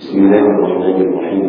بسم الله الرحمن الرحيم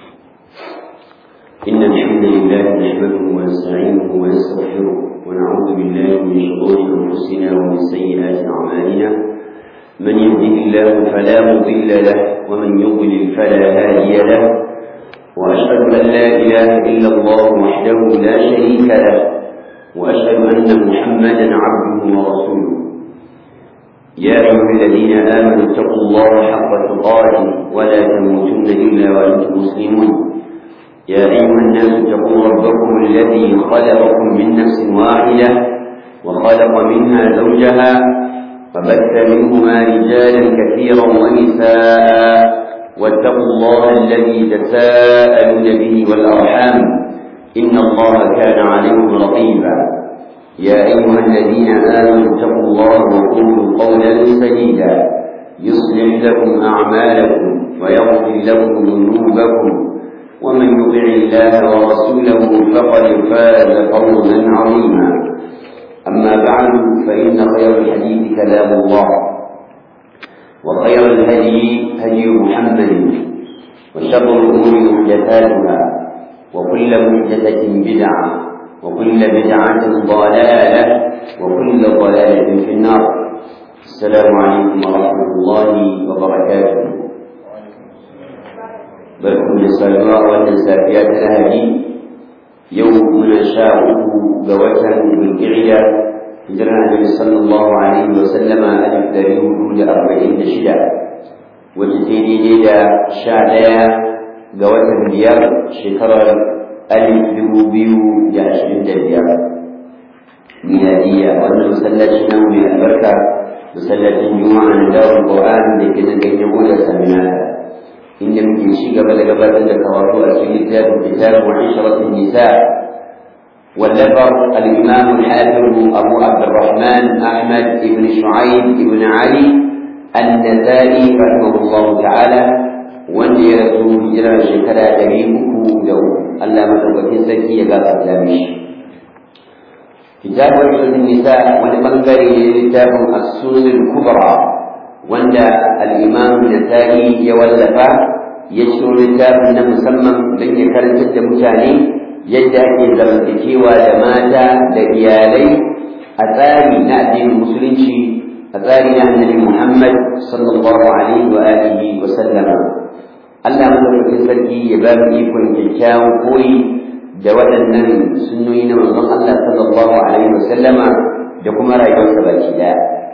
إن الحمد لله نحمده ونستعينه ونستغفره ونعوذ بالله من شرور أنفسنا ومن سيئات أعمالنا من يهده الله فلا مضل له ومن يضلل فلا هادي له وأشهد أن لا إله إلا الله وحده لا شريك له وأشهد أن محمدا عبده ورسوله يا أيها الذين آمنوا اتقوا الله حق تقاته ولا تموتن إلا وأنتم مسلمون يا أيها الناس اتقوا ربكم الذي خلقكم من نفس واحدة وخلق منها زوجها فبث منهما رجالا كثيرا ونساء واتقوا الله الذي تساءلون به والأرحام إن الله كان عليكم رقيبا يا أيها الذين آمنوا اتقوا الله وقولوا قولا سديدا يصلح لكم أعمالكم ويغفر لكم ذنوبكم ومن يطع الله ورسوله فقد فاز فوزا عظيما أما بعد فإن خير الحديث كلام الله وخير الهدي هدي محمد وشر الأمور محدثاتها وكل محدثة بدعة وكل بدعة ضلالة وكل ضلالة في النار السلام عليكم ورحمة الله وبركاته barkan da saduwa wannan safiya ta lahadi yau muna sha uku ga watan bulkiriya hijirar annabi sallallahu alaihi wa sallama alif dari hudu da arba'in da shida wacce ta daidai da sha ɗaya ga watan biyar shekarar alif dubu biyu da ashirin da biyar miladiya wannan masallaci na mai albarka masallacin juma'a na dawar qur'an da ke nan ganyen da saminaka inda muke ci gaba da gabatar da karatu a cikin littafin kitab wa ishratin nisa واللفر الإمام الحافظ أبو عبد الرحمن أحمد بن شعيب بن علي النسائي رحمه الله تعالى wanda ya rasu hijira shekara ɗari uku da uku Allah madaukakin sarki ya gafarta mishi kitabun sunan nisa wani bangare ne littafin as-sunan kubra wanda al-imam nasa'i ya wallafa ya ciro littafin na musamman don ya karantar da mutane yadda ake zamantakewa da mata da iyalai a tsari na addinin musulunci a tsari na annabi Muhammad sallallahu alaihi wa alihi wa sallama Allah madaukakin sarki ya ba mu ikon kyakkyawan koyi da waɗannan sunnoyi na manzon Allah sallallahu alaihi wa sallama da kuma rayuwarsa baki daya.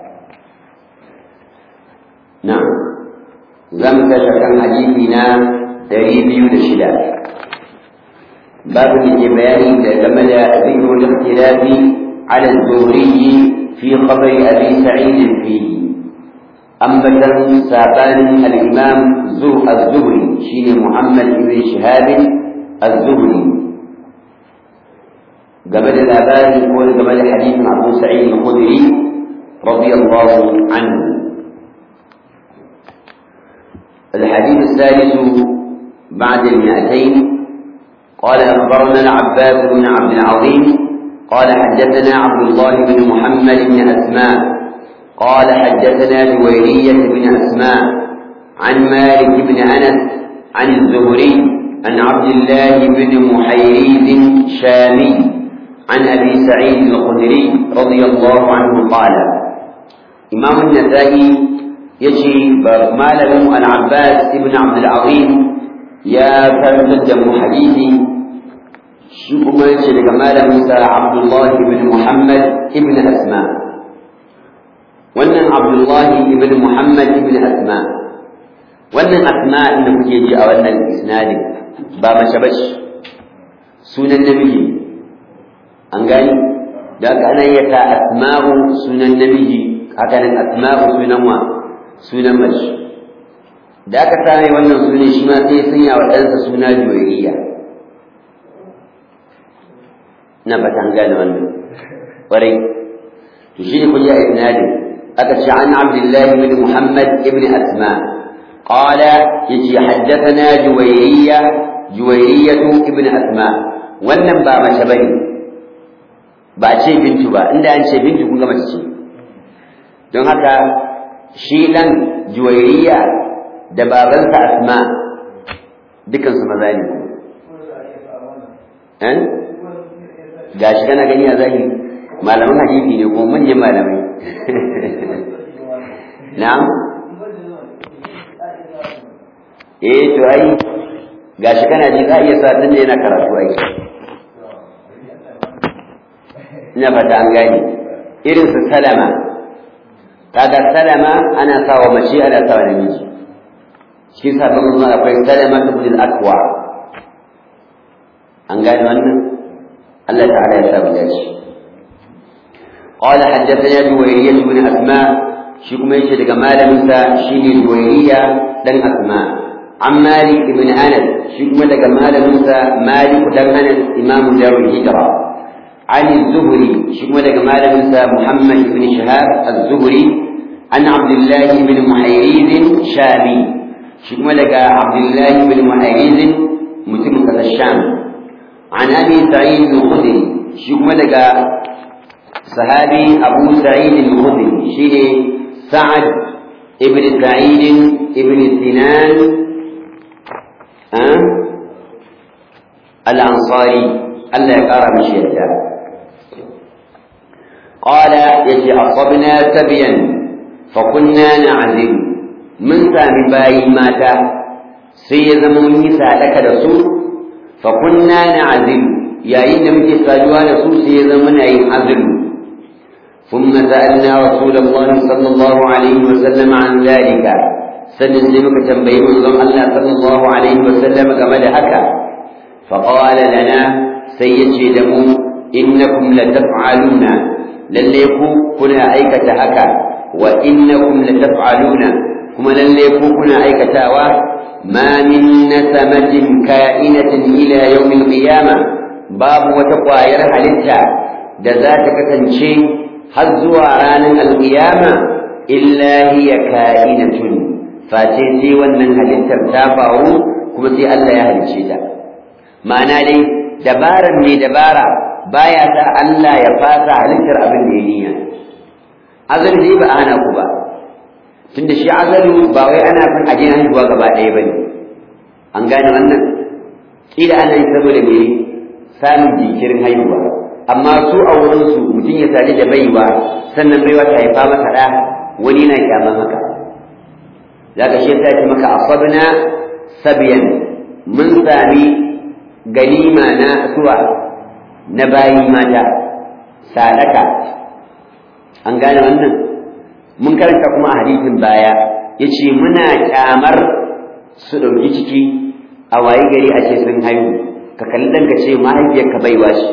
Na, za mu tashi kan hadisi na ɗari biyu da shida. Babu da ke bayani da game da zikrul ikhtilafi ala zuhri fi khabari abi sa'id fihi ambatan sabanin al-imam zuh az-zuhri shine muhammad ibn shihab az-zuhri game da labari ko game da hadisin abu sa'id al-khudri radiyallahu anhu الحديث الثالث بعد المئتين قال أخبرنا العباس بن عبد العظيم قال حدثنا عبد الله بن محمد بن أسماء قال حدثنا جويرية بن أسماء عن مالك بن أنس عن الزهري عن عبد الله بن محيريز شامي عن أبي سعيد الخدري رضي الله عنه قال إمام النسائي يجي ماله العباس بن عبد العظيم يا كان حديثي shi kuma yace daga malaminsa Abdullah ibn Muhammad ibn Asma wannan Abdullah ibn Muhammad ibn Asma wannan Asma da kuke ji a wannan isnadin ba mace bace sunan namiji an gani da aka ana yata asma'u sunan namiji haka nan asma'u sunan wa sunan mace da aka same wannan sunan shi ma sai sanya wa ɗansa suna juwairiya na fatan gane wannan ƙwarai to shi ne kun yi isnadin aka ce an abdullah ibn muhammad ibn asma qala yace haddathana juwayriya juwayriyatu ibn asma wannan ba mace bane ba ce bintu ba inda an ce bintu kun ga mace ce don haka shi dan juwayriya da babansa asma dukansu maza ne eh gashi kana gani a zahiri malaman hadisi ne kuma manyan malamai na'am eh to ai gashi kana ji za a iya sa tun da yana karatu ai ina fata an gane irin su salama kaga salama ana sawa mace ana sawa namiji shi sabon zuwa akwai salama ibn al-aqwa an gane wannan Allah ta'ala ya sabu dace قال حدثنا جويرية بن أسماء شكما يشهد كمال موسى شيني جويرية لن أسماء عن مالك بن أنس شكما كمال موسى مالك لن أنس إمام دار الهجرة عن الزهري شكما كمال موسى محمد بن شهاب الزهري عن عبد الله بن محيريز شامي شكما لك عبد الله بن محيريز متمكة الشام عن أبي سعيد الخدري شكما لك صحابي أبو سعيد الخدري شيء سعد ابن سعيد ابن سنان أه؟ الأنصاري الله يقرأ مشيئته قال يجي أصبنا سبيا فكنا نعزل من سامي باي ماتا سيزموني سالك رسول فكنا نعزل يا إن مجي ساجوا رسول سيزمنا يعزل ثم سألنا رسول الله صلى الله عليه وسلم عن ذلك سنزمك تنبيه من الله صلى الله عليه وسلم كما هكا فقال لنا سيجي دمو إنكم لتفعلون لليكو كنا أيكة هكا وإنكم لتفعلون كما لليكو كنا أيكة ما من نسمة كائنة إلى يوم القيامة باب وتقوى حلتها da za ta kasance har zuwa ranar alƙiyama illa hiya ka'inatun face sai wannan halittar ta faru kuma sai Allah ya halicce ta ma'ana dai dabaran mai dabara baya sa Allah ya fasa halittar abin da ya niyya azali dai ba ana ku ba tunda shi azalu ba wai ana fin ajin haihuwa gaba ɗaya ba ne an gane wannan kila ana yi saboda me samun jinkirin haihuwa amma su a wurinsu mutum ya sadu da baiwa sannan baiwa ta haifa masa ɗa wani na kyaman haka za ka shi ya ce maka asabna sabiyan mun sami ganima na suwa na bayi mata sadaka an gane wannan mun karanta kuma a hadisin baya ya ce muna kyamar su ɗauki ciki a waye gari a ce sun haihu ka kalli ɗanka ce mahaifiyarka baiwa shi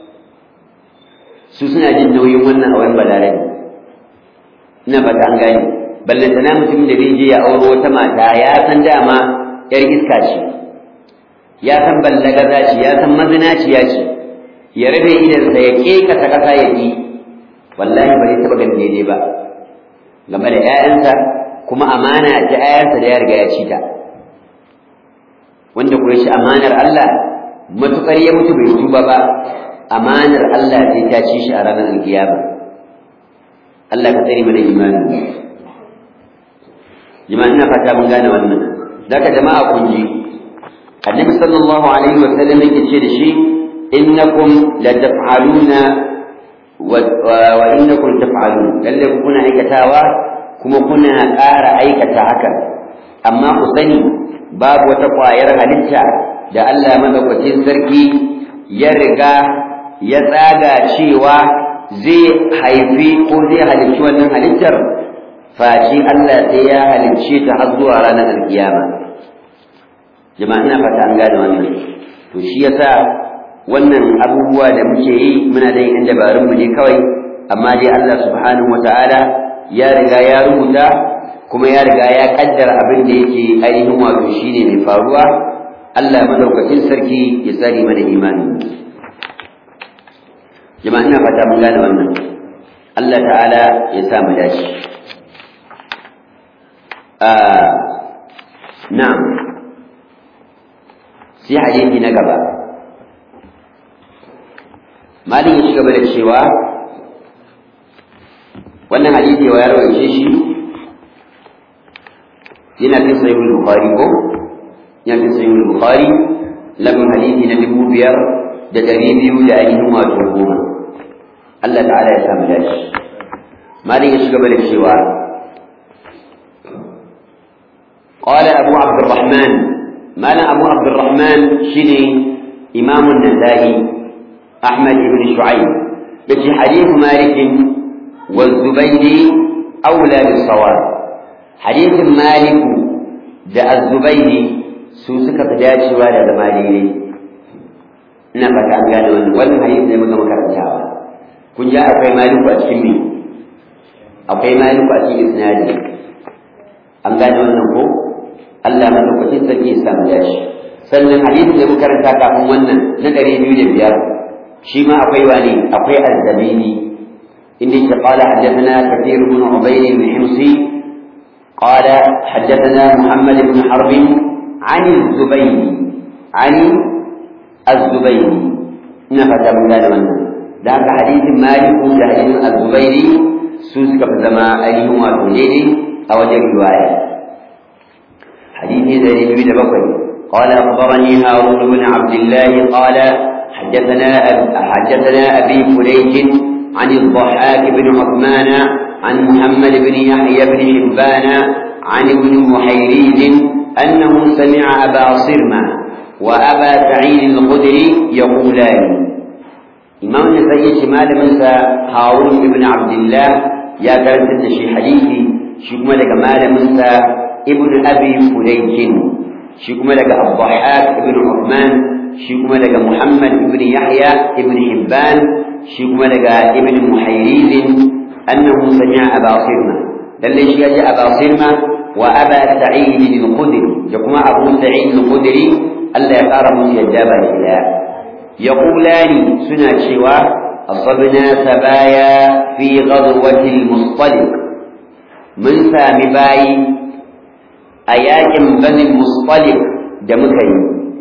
su suna jin nauyin wannan a wani balarabe ina fata an gane ballantana mutum da zai je ya auro wata mata ya san dama yar iska ce ya san ballagaza ce ya san mazinaciya ce ya rabe idansa ya kekata ƙasa ya ƙi wallahi ba zai taɓa ganin daidai ba game da 'ya'yansa kuma amana ta 'ya'yansa da ya riga ya ci ta wanda kuma shi amanar Allah matukar ya mutu bai tuba ba amanar Allah sai ta ci shi a ranar alkiyama Allah ka tsare mana imani jama'a ina fata mun gane wannan zaka jama'a kun ji annabi sallallahu alaihi wa sallam yake ce da shi innakum la taf'aluna wa innakum taf'alun lalle kuna aikatawa kuma kuna ƙara aikata hakan amma ku sani babu wata ƙwayar halitta da Allah madaukakin sarki ya riga ya tsaga cewa zai haifi ko zai halicci wannan halittar fashi Allah sai ya halicce ta har zuwa ranar alkiyama jama'a ina fata an gane wannan to shi yasa wannan abubuwa da muke yi muna da yin dabarun mu ne kawai amma dai Allah subhanahu wataala ya riga ya rubuta kuma ya riga ya kaddara abin da yake ainihin wato shine mai faruwa Allah madaukakin sarki ya tsare mana imani jama'a ina fata mun gane wannan Allah ta'ala ya sa mu dace na'am sai hadisi na gaba malin ya shiga da cewa wannan hadisi wa ya rawaice shi yana fi sahihul bukhari ko yana fi sahihul bukhari lamun hadisi na dubu biyar da ɗari biyu da ainihin wato goma Allah ta'ala ya samu dace malin ya shiga da cewa قال أبو عبد الرحمن ما أبو عبد الرحمن شني إمام النسائي أحمد بن شعيب يجي حديث مالك والزبيدي أولى بالصواب حديث مالك جاء الزبيدي سوسك فداشي ولا زمالي ina fata an gane wannan wannan hadisi ne muka makarantawa kun ja akwai maliku a cikin me akwai maliku a cikin isnadi an gane wannan ko Allah madaukakin sarki ya samu dashi sannan hadisi da muka karanta kafin wannan na ɗari biyu da biyar shi ma akwai wani akwai azzamini inda yake qala haddathana kathir ibn ubayd ibn himsi qala haddathana muhammad ibn harb عن الزبيدي عن الزبيدي نفت من ذلك wannan da haka hadisin maliku da hadisin az-zubairi su suka fi zama ainihin wato daidai a wajen riwaya حديث ذي بن بكر قال أخبرني هارون بن عبد الله قال حدثنا أب... حدثنا أبي فليج عن الضحاك بن عثمان عن محمد بن يحيى بن حبان عن ابن محيريز أنه سمع أبا صرمة وأبا سعيد الخدري يقولان إمام النسائي شمال منسى هارون بن عبد الله يا كانت شي حديثي شو لك مال منسى ابن أبي فليج شكم لك الضحاك ابن عثمان شكم لك محمد ابن يحيى ابن حبان شكم لك ابن محيريز أنه سمع أبا صرمة للي شيء أبا صرمة وأبا سعيد الخدري يقوم أبو سعيد الخدري ألا يقارب سيجابا إلى يقولان سنة شوى أصبنا سبايا في غزوة المصطلق من سامي باي a yakin banin mustalik da muka yi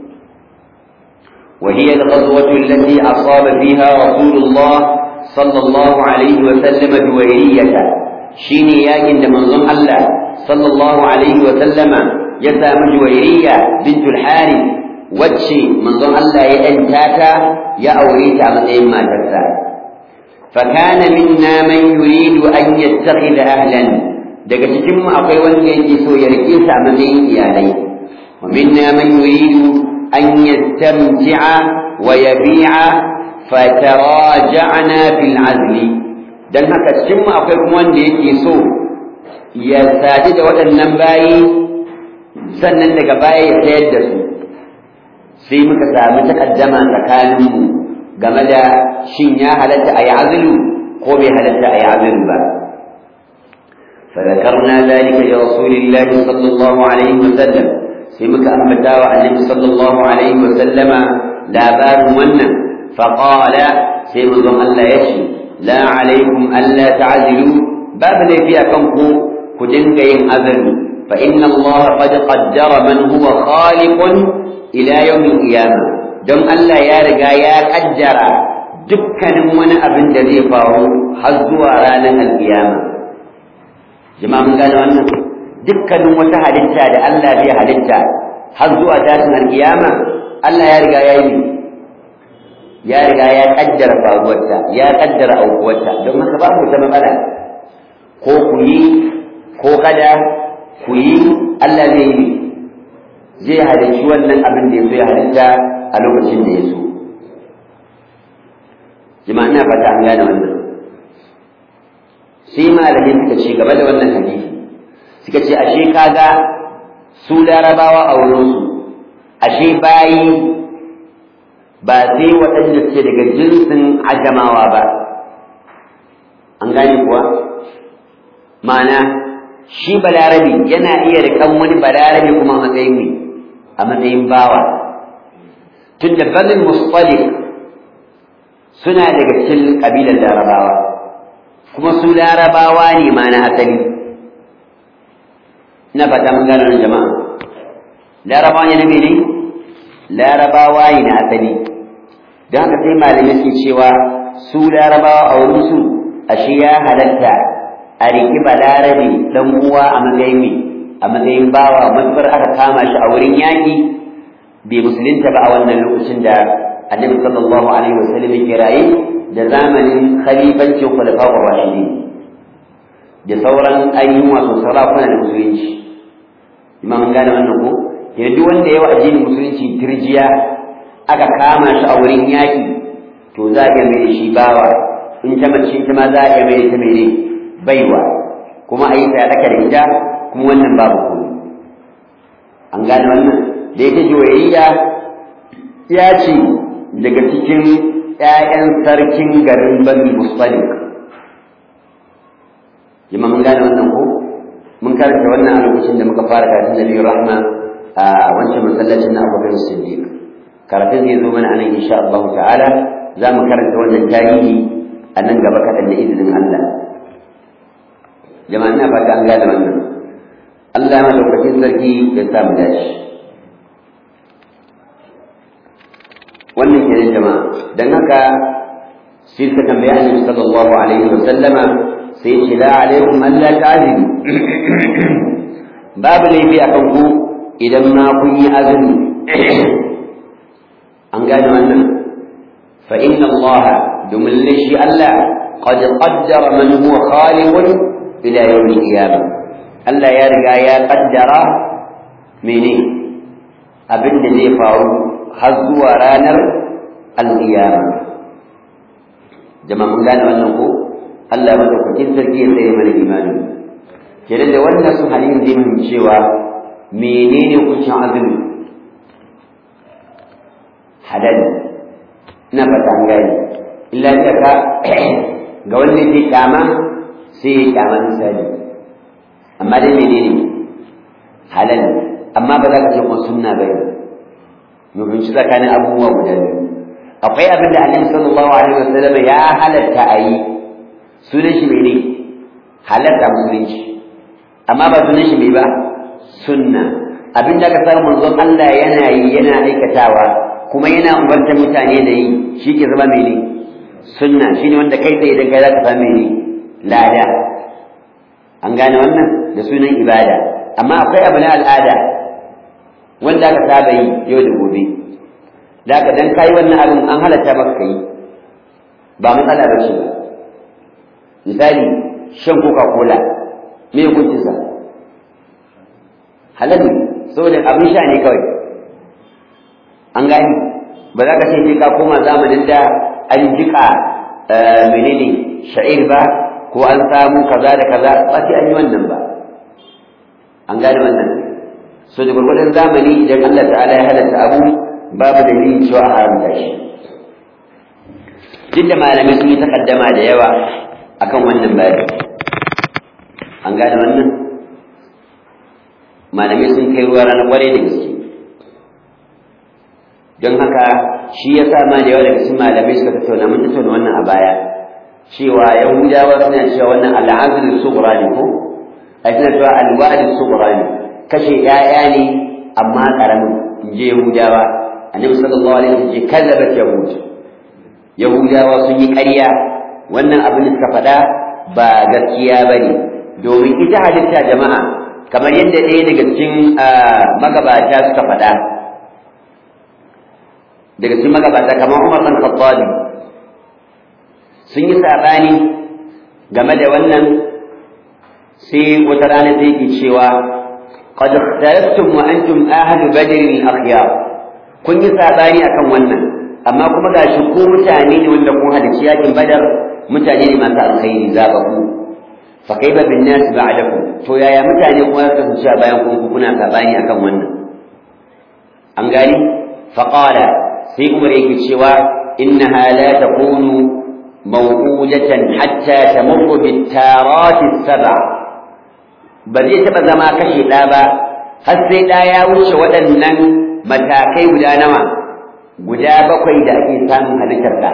وهي الغزوة التي أصاب فيها رسول الله صلى الله عليه وسلم جويرية شيني ياكن منظم الله صلى الله عليه وسلم يسام جويرية بنت الحارث وتشي منظم الله يأنتاتا يا أوريتا من ما تسا فكان منا من يريد أن يتخذ أهلا daga cikin mu akwai wanda yake so ya rike sa a matsayin iyalai wa minna man yuridu an yastamti'a wa yabi'a fataraja'na fil azli dan haka cikin mu akwai kuma wanda yake so ya sadu da waɗannan bayi sannan daga baya ya sayar da su sai muka sami takaddama tsakanin mu game da shin ya halatta a yi azulu ko bai halatta a yi azulu ba فذكرنا ذلك لرسول الله صلى الله عليه وسلم سمك أنبتا النبي صلى الله عليه وسلم لا بار منا فقال سيمكم ألا يشي لا عليكم ألا تعزلوا باب لي فيها كنكو كدنك أذن فإن الله قد قدر من هو خالق إلى يوم القيامة دم ألا يا رجا يا قدر dukkanin wani abin da zai faru har zuwa ranar alkiyama jama'a mun gane wannan dukkanin wata halitta da Allah zai halitta har zuwa tashin alkiyama Allah ya riga ya yi ya riga ya kaddara faruwarta ya kaddara aukuwarta don haka babu wata matsala ko ku yi ko kada ku yi Allah zai yi zai halicci wannan abin da ya so ya halitta a lokacin da ya so jama'a ina fata an gane wannan sai malamai suka ce gaba da wannan hadisi suka ce ashe kaga su larabawa a wurinsu ashe bayi ba sai waɗanda suke daga jinsin ajamawa ba an gane kuwa ma'ana shi balarabi yana iya rikan wani balarabi kuma a matsayin ne a matsayin bawa tun da bazin musfalik suna daga cikin ƙabilar larabawa kuma su larabawa ne ma na asali ina fata mun gano jama'a larabawa ne na mene larabawa ne na asali don haka sai malamai suke cewa su larabawa a wurin su ashe ya halatta a riki balarabe dan uwa a matsayin me a a matsayin bawa matukar aka kama shi a wurin yaƙi bai musulunta ba a wannan lokacin da annabi sallallahu alaihi wasallam yake raye da zamanin khalifancin khulafa'ur rashidin da sauran ainihin wato sarakuna da musulunci imam gane wannan ko yanzu wanda yawa addinin musulunci tirjiya aka kama shi a wurin yaƙi to za a iya mai da shi bawa in ta mace ita ma za a iya mai da ta mai baiwa kuma a yi sadaka da ita kuma wannan babu komai an gane wannan da ita juwayayya ya ce daga cikin ‘ya'yan sarkin garin bani musalik jima mun gane wannan ko mun karanta wannan a lokacin da muka fara karatun da biyu rahma a wancan masallacin na abubakar siddiq karatun zai zo mana a nan insha Allah ta'ala za mu karanta wannan tarihi a nan gaba kaɗan da izinin Allah jama'a ina fata an gane wannan Allah madaukakin sarki ya sa mu dace wannan kenan jama'a dan haka sai suka tambaya annabi sallallahu alaihi wa sallama sai ce la alaikum an la ta'zimu babu laifi akan ku idan ma kun yi azumi an gane wannan fa inna Allah domin lashi Allah qad qaddara man huwa khaliqun ila yawm al-qiyamah Allah ya riga ya kaddara mene abin da zai faru har zuwa ranar al-qiyamah jama'a mun gane wannan ko Allah madaukakin sarki ya tsaye mana imani kenan da wannan su halin zai mun cewa menene kucin azumi halal ina fata an gane illa da ka ga wanda ke kyama sai ya kyama misali amma dai menene halal amma ba za ka ce kuma sunna bai mu binci tsakanin abubuwa guda biyu akwai abin da annabi sallallahu alaihi wasallam ya halatta a yi sunan shi mene halatta musulunci amma ba sunan shi mai ba sunna abin da aka samu manzon Allah yana yi yana aikatawa kuma yana umartar mutane da yi shi ke zama mene sunna shine wanda kai tsaye idan kai za ka samu mene lada an gane wannan da sunan ibada amma akwai abu na al'ada wanda aka saba yi yau da gobe da aka dan kai wannan abin an halatta maka kai ba matsala ba ce ba misali shan coca cola me hukuncinsa halal ne saboda abin sha ne kawai an gani ba za ka ce sai ka koma zamanin da an jika menene sha'ir ba ko an samu kaza da kaza ba sai an yi wannan ba an gane wannan so da gwargwadon zamani idan Allah ta'ala ya halatta abu babu dalilin cewa a haramta shi duk da malamai sun yi takaddama da yawa akan wannan bayani an gane wannan malamai sun kai ruwa ranar kwarai da gaske don haka shi ya sa ma da yawa daga cikin malamai suka tattauna mun tattauna wannan a baya cewa yahudawa suna cewa wannan al'azul sughra ne ko ai suna cewa alwalid sughra ne kashe 'ya'ya ne amma karamin in je yahudawa annabi sallallahu alaihi wasallam ce kallabat yahud yahudawa sun yi ƙarya wannan abin da suka faɗa ba gaskiya bane domin ita halitta jama'a kamar yadda ɗaya daga cikin magabata suka faɗa daga cikin magabata kamar Umar bin Khattab sun yi sabani game da wannan sai wata rana sai yake cewa qad ikhtalaftum wa antum ahlu badr al-akhyar kun yi sabani akan wannan amma kuma gashi ko mutane ne wanda kun halarci yakin badar mutane ne masu alkhairi zabaku fa kaifa bin nas ba'dakum to yaya mutane kuma suka kasance a bayan kun kuna sabani akan wannan an gani fa qala sai umar yake cewa innaha la takunu mawqudatan hatta tamurru bit tarati sab'a ba zai taba zama kashe da ba har sai da ya wuce waɗannan matakai guda nawa guda bakwai da ake samun halittar da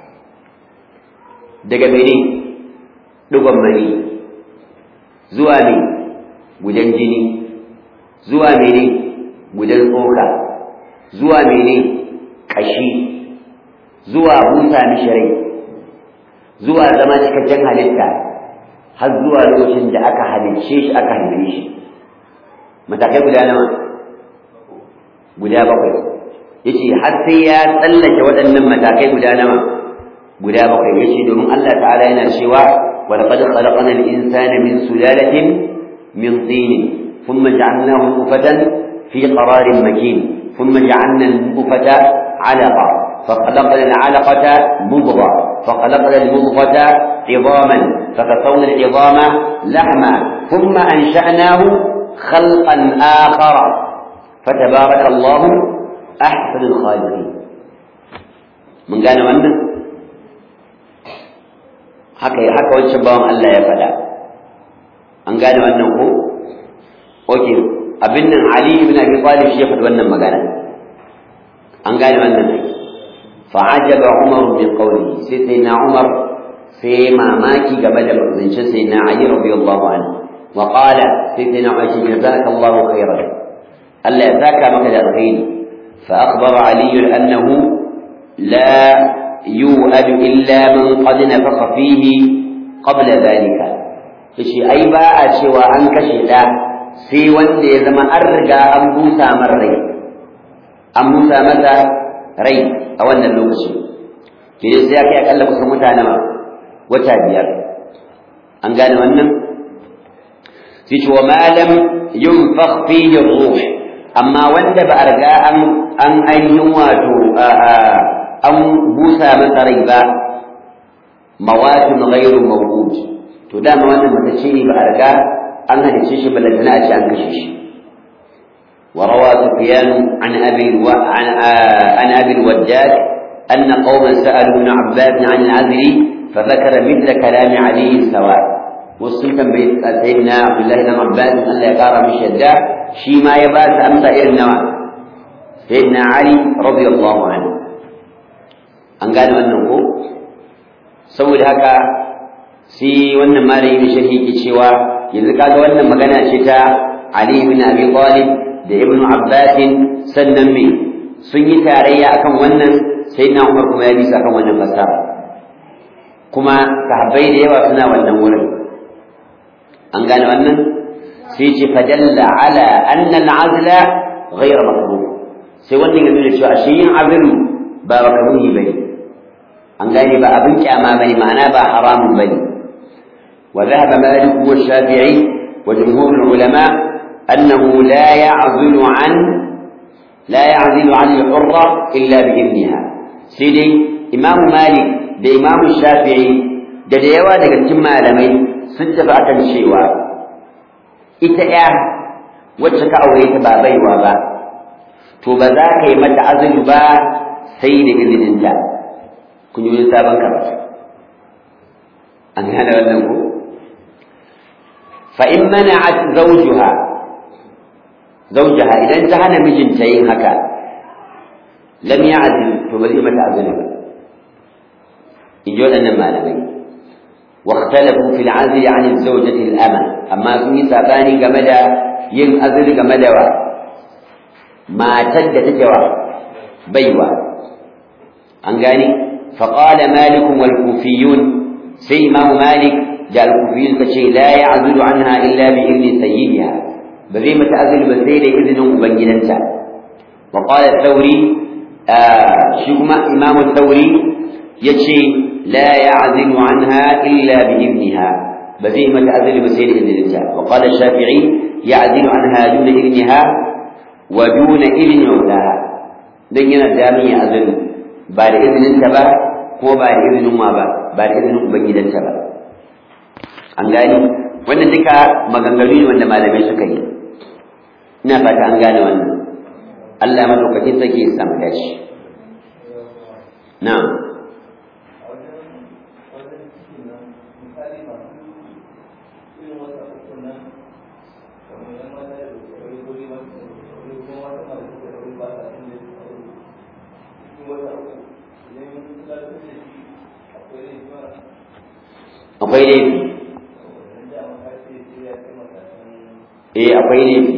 daga mene dugon mani zuwa ne gudan jini zuwa mene gudan tsoka zuwa mene ƙashi zuwa busa mishi rai zuwa zama cikakken halitta har zuwa lokacin da aka halicce shi aka haife shi matakai guda nawa guda bakwai yace har sai ya tsallake waɗannan matakai guda nawa guda bakwai yace domin Allah ta'ala yana cewa wa laqad khalaqna al-insana min sulalatin min tin thumma ja'alnahu nutfatan fi qararin makin thumma ja'alna an-nutfata 'alaqa فخلقنا العلقة مضغة فخلقنا المضغة عظاما فكسونا العظام لحما ثم أنشأناه خلقا آخر فتبارك الله أحسن الخالقين من قال wannan haka haka wancan bawan Allah ya faɗa an gane wannan ko okay abin nan Ali ibn Abi Talib shi ya faɗi wannan magana an gane wannan ne فعجب عمر من قوله سيدنا عمر في ماماكي قبل من سيدنا علي رضي الله عنه وقال سيدنا عمر جزاك الله خيرا ألا ذاك مكد الخير فأخبر علي أنه لا يؤد إلا من قد نفخ فيه قبل ذلك shi ai ba a cewa an kashe ɗa sai wanda ya zama an riga an busa mar rai an busa masa rai a wannan lokaci ke sai ya kai akalla kusan mutane ma wata biyar an gane wannan sai ce wa malam yunfakh fihi ruh amma wanda ba a riga an an ainihin wato an busa masa rai ba mawatin ghairu mawjud to dama wannan matacce ne ba a riga an halice shi ba lantana a ce an kashe shi وروى سفيان عن ابي الو... عن عن ابي الوداد ان قوما سالوا ابن عباس عن العزل فذكر مثل كلام علي سواء والسلطان بيت سيدنا عبد الله بن عباس ان لا يقار بشدة شي ما يباس امسى النوى سيدنا علي رضي الله عنه an gane wannan ko saboda haka sai wannan malami sharhi ke cewa yanzu kaga wannan magana ce ta Ali ibn Abi Talib da Ibn Abbas sannan me sun yi tarayya akan wannan sai na Umar kuma ya bisa akan wannan fasara kuma sahabbai da yawa suna wannan wurin an gane wannan sai ce fadalla ala anna al-azla ghayra makruh sai wannan ya nuna cewa shi yin azlu ba makruhi bane an gane ba abin kyama bane ma'ana ba haramun bane وذهب مالك والشافعي وجمهور العلماء أنه لا يعزل عن لا يعزل عن الحرة إلا بإذنها سيدي إمام مالك ده إمام الشافعي ده ده يوا daga cikin malamai sun tafi akan cewa ita ya wacce ka aure ta ba baiwa ba to ba za ka yi mata azumi ba sai da izininta kun yi sabon karatu an gane wannan ko fa in mana'at zawjuha زوجها إذا انتهى مجن تين هكا لم يعزل فبذي متى أزل يجون أن ما لبي واختلفوا في العزل عن الزوجة الأمة أما في ساباني كمدى ين أزل كمدى ما تد تجوى بيوى أنقاني فقال مالك والكوفيون سي إمام مالك جاء الكوفيون فشي لا يعزل عنها إلا بإذن سيدها ba zai mata azumi ba sai da izinin ubangidanta wa qala thawri shi kuma imam thawri yace la ya'zimu anha illa bi ibniha ba zai mata azumi ba sai da izininta wa qala shafi'i ya'zimu anha duna ibniha wa duna ibni mawlaha dan yana da min ya azumi ba da izininta ba ko ba da izinin ma ba ba da izinin ubangidanta ba an gani wannan duka maganganu ne wanda malamai suka yi ina fata an gane wannan Allah madaukakin sarki ya samu dashi na'am akwai laifi eh akwai laifi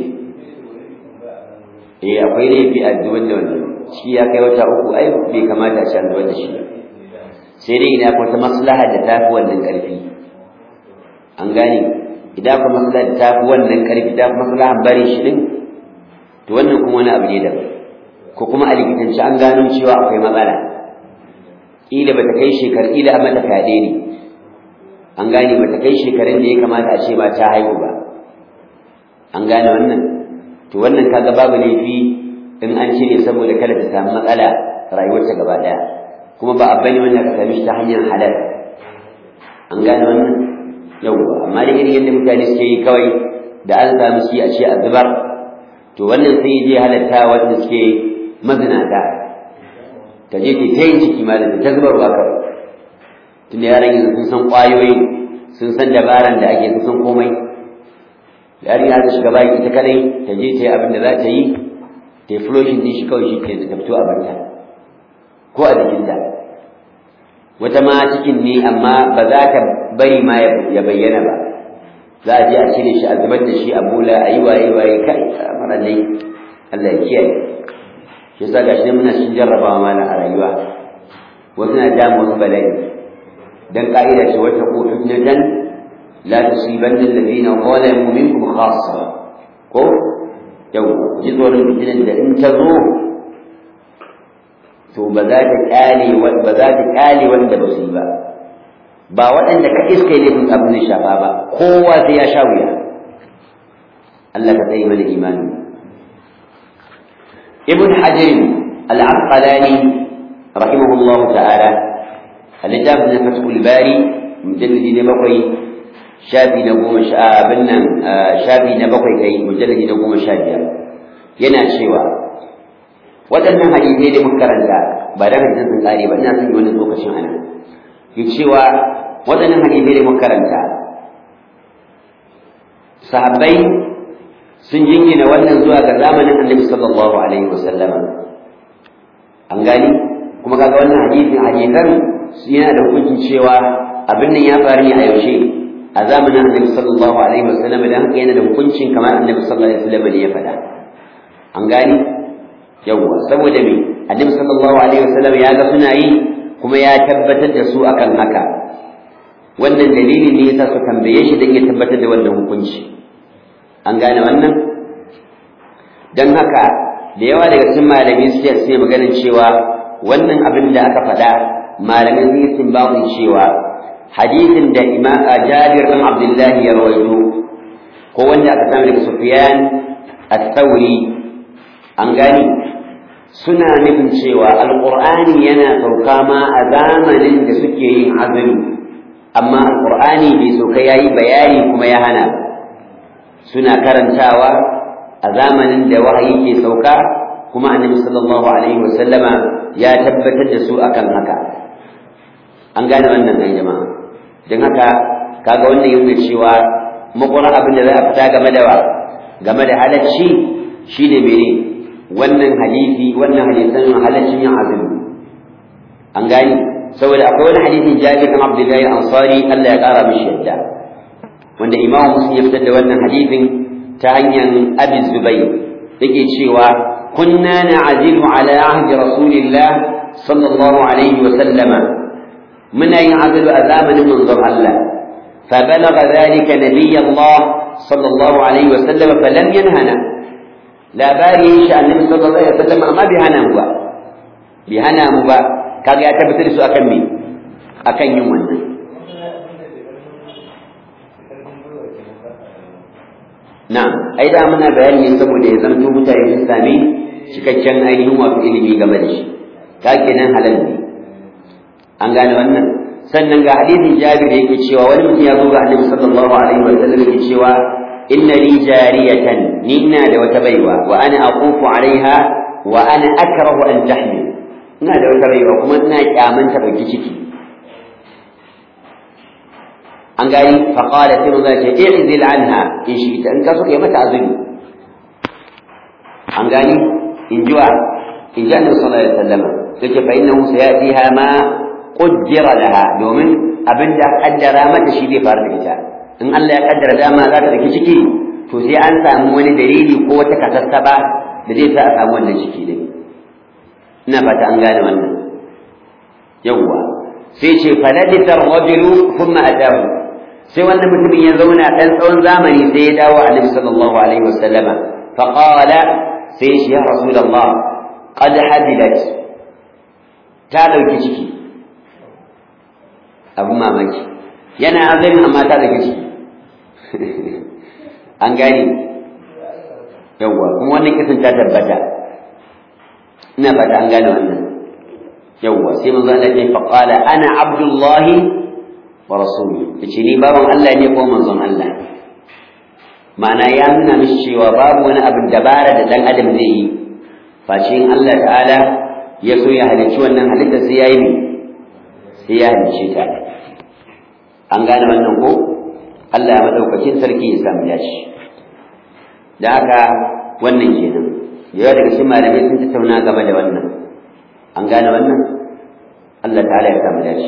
eh akwai laifi a zubar da wannan shi ya kai wata uku ai bai kamata a ci an zubar da shi sai dai ina akwai wata maslaha da ta fi wannan ƙarfi an gane idan kuma maslaha ta fi wannan karfi ta fi maslaha bari shi din to wannan kuma wani abu ne daban ko kuma a likitanci an gano cewa akwai matsala ƙila bata kai shekar ƙila a mata fyaɗe ne an gane bata kai shekarun da ya kamata a ce ba ta haihu ba an gane wannan to wannan kaga babu laifi in an cire saboda kada ta samu matsala rayuwarta gaba ɗaya kuma ba abba ne wanda ka same shi ta hanyar halal an gane wannan yawwa amma da irin yadda mutane suke yi kawai da an samu shi a ce a zubar to wannan sai je halatta wanda suke mazinata ta je ta ta yin ciki ma da ta zubarwa kawai tunda yaran yanzu sun san ƙwayoyi sun san dabaran da ake sun san komai yarinya ta shiga baki ita kadai ta je ta yi abin da za ta yi ta yi floshin din shi kawai shi ke ta fito a barta ko a jikinta wata ma cikin ne amma ba za ta bari ma ya bayyana ba za a je a cire shi a zubar da shi a bula a yi waye waye kai mara dai Allah ya kiyaye shi yasa gashi ne muna cikin jarrabawa mana a rayuwa wasu na damu wasu bala'i dan ka'ida ce wata ko fitnatan la tusibanna alladhina zalamu minkum khassa ko yau ji tsoron fitinan da in ta zo to ba za ta kyale ba za ta kyale wanda ba su yi ba ba waɗanda ka iska ne kun abin da shafa ba kowa sai ya sha wuya Allah ka tsaye mana imani ibn hajar al-asqalani rahimahullahu ta'ala al-kitab na fathul bari mujallidi na bakwai shafi na goma sha abin nan shafi na bakwai kai mujallidi na goma sha biyar yana cewa waɗannan hadisai da muka karanta ba da hadisan sun kare ba ina son yi wani lokacin anan ya cewa waɗannan hadisai da muka karanta sahabbai sun jingina wannan zuwa ga zamanin annabi sallallahu alaihi wasallama an gani kuma kaga wannan hadisin hadisan yana da hukuncin cewa abin nan ya faru ne a yaushe a zamanin annabi sallallahu alaihi wasallama dan haka yana da hukuncin kamar annabi sallallahu alaihi wasallama ne ya faɗa an gani yawwa saboda me annabi sallallahu alaihi wasallam ya ga suna yi kuma ya tabbatar da su akan haka wannan dalilin ne yasa su tambaye shi dan ya tabbatar da wannan hukunci an gane wannan dan haka da yawa daga cikin malami suke sai maganar cewa wannan abin da aka faɗa malamin sun yi simbabin cewa hadisin da imam Jabir bin Abdullah ya rawaito ko wanda aka samu daga Sufyan al-Thawri an gani suna nufin cewa alƙur'ani yana sauka ma a zamanin da suke yin azumi amma alƙur'ani bai sauka ya yi bayani kuma ya hana suna karantawa a zamanin da wahayi ke sauka kuma annabi sallallahu alaihi wasallama ya tabbatar da su akan haka an gane wannan ɗan jama'a don haka kaga wannan yana cewa makwara abin da za a fita game da wa game da halacci shine mene wannan hadisi wannan hadisan halaccin yin azumi an gani saboda akwai wani hadisin Jabir bin Abdullahi Ansari Allah ya kara mishi yadda wanda Imam Muslim ya fitar da wannan hadisin ta hanyar Abi Zubayr yake cewa kunna na'zilu ala ahdi Rasulillah sallallahu alaihi wa sallama muna yin azalu a zamanin manzon Allah فبلغ ذلك نبي الله صلى الله عليه وسلم فلم ينهنا labari ya shi annabi sallallahu alaihi wasallam amma bai hana mu ba bai hana mu ba kaga ya tabbatar da su akan me akan yin wannan na'am ai da muna bayani saboda ya zanto mutane sun sami cikakken ainihin wato ilimi game da shi ka kenan halal ne an gane wannan sannan ga hadisin Jabir yake cewa wani mutum ya zo ga Annabi sallallahu alaihi wasallam yake cewa inna li jariyatan ni ina da wata baiwa wa ana aqufu alaiha wa ana akrahu an tahmil ina da wata baiwa kuma ina kyaman ta baki ciki an gani fa qala sai mun ce i'zil anha in shi ta in ka so kai mata azumi an gani in jiwa in ji annabi sallallahu alaihi wasallam yace fa innahu sayatiha ma qaddara laha domin abinda kaddara mata shi zai faru da ita in Allah ya kaddara dama za ta daki ciki to sai an samu wani dalili ko wata kasassaba da zai sa a samu wannan ciki din ina fata an gane wannan yawwa sai ce faladita rajulu thumma atahu sai wannan mutumin ya zauna ɗan tsawon zamani sai ya dawo annabi sallallahu alaihi wasallama fa qala sai shi ya rasulullah qad hadilat ta dauki ciki abu mamaki yana azumi amma ta dauki ciki an gane yawwa kuma wannan kisan ta tabbata ina fata an gane wannan yawwa sai manzo Allah ya fa qala ana abdullahi wa rasuluhu yace ni baban Allah ne ko manzon Allah ma'ana ya nuna mishi cewa babu wani abin dabara da dan adam zai yi face in Allah ta'ala ya so ya halicci wannan halitta sai yayi ne sai ya halicce ta an gane wannan ko Allah ya madaukakin sarki ya samu dace da haka wannan kenan da yawa daga cikin malamai sun tattauna game da wannan an gane wannan Allah ta'ala ya samu dace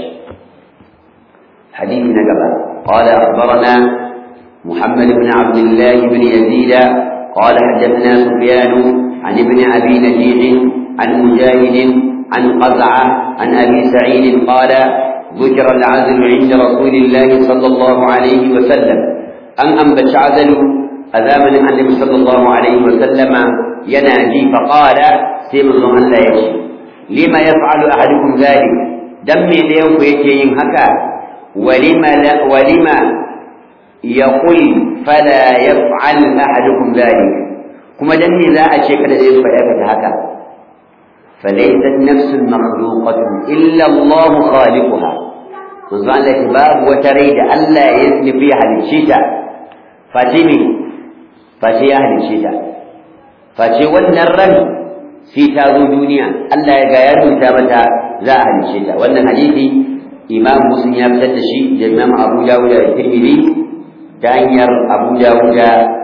حديث نقبة قال أخبرنا محمد بن عبد الله بن يزيد قال حدثنا سفيان عن ابن أبي نجيح عن مجاهد عن قزعة عن أبي سعيد قال ذكر العزل عند رسول الله صلى الله عليه وسلم أن أنبت عزل أذامن النبي صلى الله عليه وسلم يناجي فقال سيم الله لا يشي لما يفعل أحدكم ذلك دمي ليوم يكين هكا ولما لا ولما يقول فلا يفعل أحدكم ذلك كما دمي لا أشيك لديه فيأكد هكا فليست نفس مخلوقة إلا الله خالقها وزعل لك باب وتريد ألا يثني فيها للشتاء فاتمي فاتي أهل الشتاء فاتي والنرن في تازو دنيا ألا يغير متابتا ذا أهل الشتاء وأن حديثي إمام مسلم يبتد شيء الإمام أبو داود الترمذي دانير أبو داود